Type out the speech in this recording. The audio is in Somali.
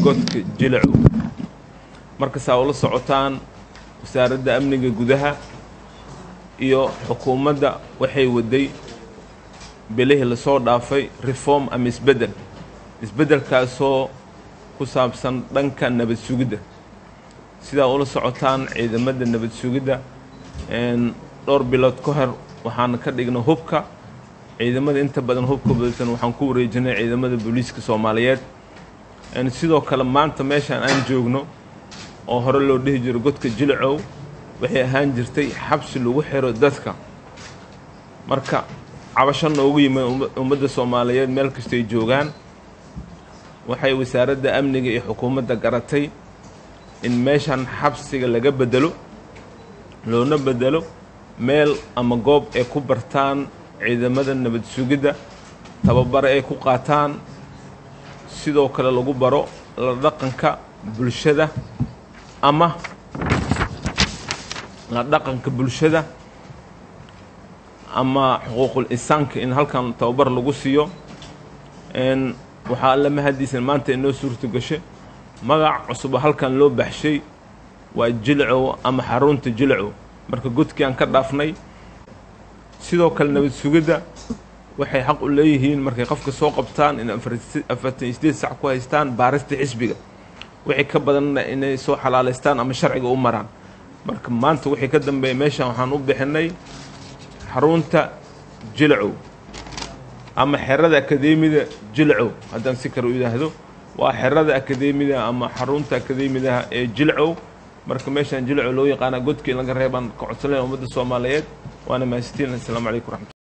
godka jilacow markasaa ula socotaan wasaaradda amniga gudaha iyo xukuumadda waxay waday bilihii lasoo dhaafay reform ama isbeddel isbeddelkaasoo ku saabsan dhanka nabad sugidda sidaa ula socotaan ciidamada nabad sugidda dhowr bilood ka hor waxaan ka dhignay hubka ciidamada inta badan hubka badsan waxaan ku wareejinay ciidamada booliiska soomaaliyeed sidoo kale maanta meeshaan aan joogno oo hore loo dhihi jiro godka jilcow waxay ahaan jirtay xabsi lagu xiro dadka marka cabasho noogu yimid ummadda soomaaliyeed meel kastay joogaan waxay wasaaradda amniga iyo xukuumadda garatay in meeshan xabsiga laga bedelo loona bedelo meel ama goob ay ku bartaan ciidamada nabad sugidda tababare ay ku qaataan sidoo kale lagu baro la dhaqanka bulshada ama la dhaqanka bulshada ama xuquuqul insaanka in halkan tababar lagu siiyo waxaa alla mahadiisan maanta inoo suurto gashay magac cusub oo halkan loo baxshay waa jilcow ama xarunta jilcow marka godkii aan ka dhaafnay sidoo kale nabad sugidda waxay xaq u leeyihiin markay qofka soo qabtaan in afartan iyo sideed sac ku haystaan baarista xisbiga wixii ka badanna inay soo xalaalaystaan ama sharciga u maraan marka maanta wixii ka dambeeya meeshan waxaan u bixinay xarunta jilcow ama xerada akadeemida jilcow haddaan si kale u yidhaahdo waa xerada akadeemida ama xarunta akadeemidaha ee jilcow marka meeshaan jilcow loo yaqaana godkii in laga reebaan ka codsanaya ummadda soomaaliyeed waana mahadsantiin assalaamu calaykum raxmat